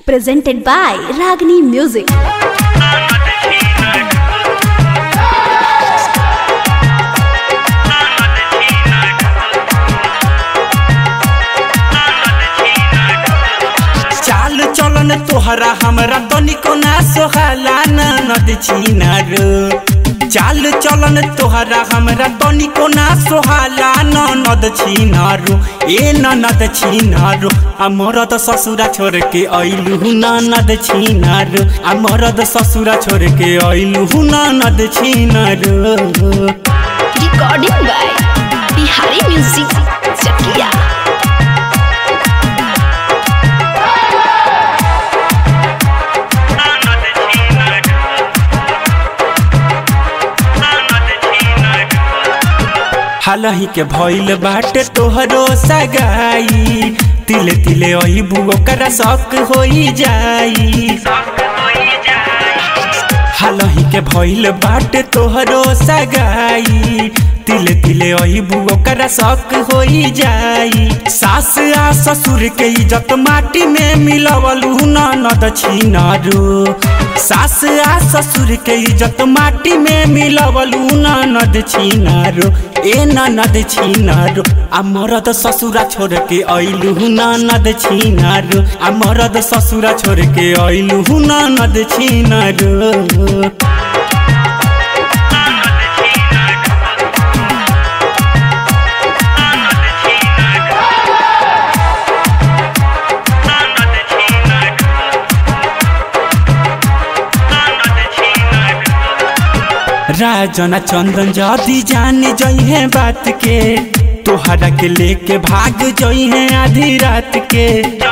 presented by Ragini Music. चाल चलन तोहरा हमरा तनिको ना सोहाला ननद छिनार चाल चलन तोहरा हमरा तनिको ना सोहाला ननद छिनारो ए ननद छिनारो आ मरद ससुरा छोड़ के अइलु ननद छिनारो आ मरद ससुरा छोड़ के अइलु ननद छिनारो Recording by Bihari Music Chakia. हालही के भइल बाटे तोहरो सगाई तिले तिले अइबू ओकरा शक होई जाई हालही के भइल बाटे तोहरो सगाई तिले तिले अइबू ओकरा शक होई जाई सास आ ससुर के इज्जत माटी में मिलवलू ननद छिनारू सास आ ससुर के इज्जत माटी में मिलवलू ननद छिनारू ए ननद छिनारू आ मरद ससुरा छोड़ के अइलू ननद छिनारू आ मरद ससुरा छोड़ के अइलू ननद छिनारू राजना चंदन जदी जाने जइहे बात के तोहरा के लेके भाग जइहे आधी रात के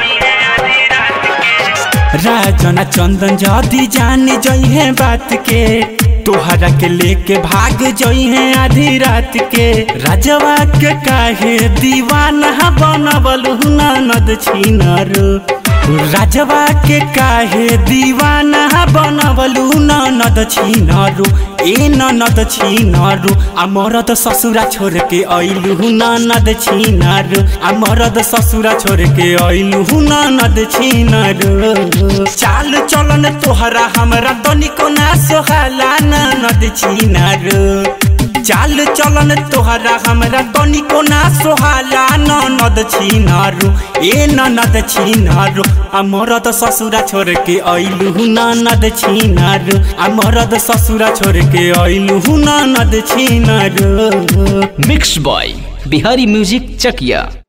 राजना चंदन जदी जाने जइहे बात के तोहरा के लेके भाग जइहे आधी रात के राजवा के काहे दीवाना बनबल ननद छिनर राजवा के काहे दीवाना बनबलु ननद छिनरु ए ननद छिनरु आ मरद ससुरा छोड़ के अइलु ननद छिनरु आ मरद ससुरा छोड़ के अइलु ननद छिनरु चाल चलन तोहरा हमरा तनिको ना सोहाला ननद छिनरु चाल चलन तोहरा हमरा तनिको ना सोहाला ननद छिनारू ए ननद छिनारू आ मरद ससुरा छोड़ के अइलु ननद छिनारू आ मरद ससुरा छोड़ के अइलु ननद छिनारू mix by Bihari music Chakiya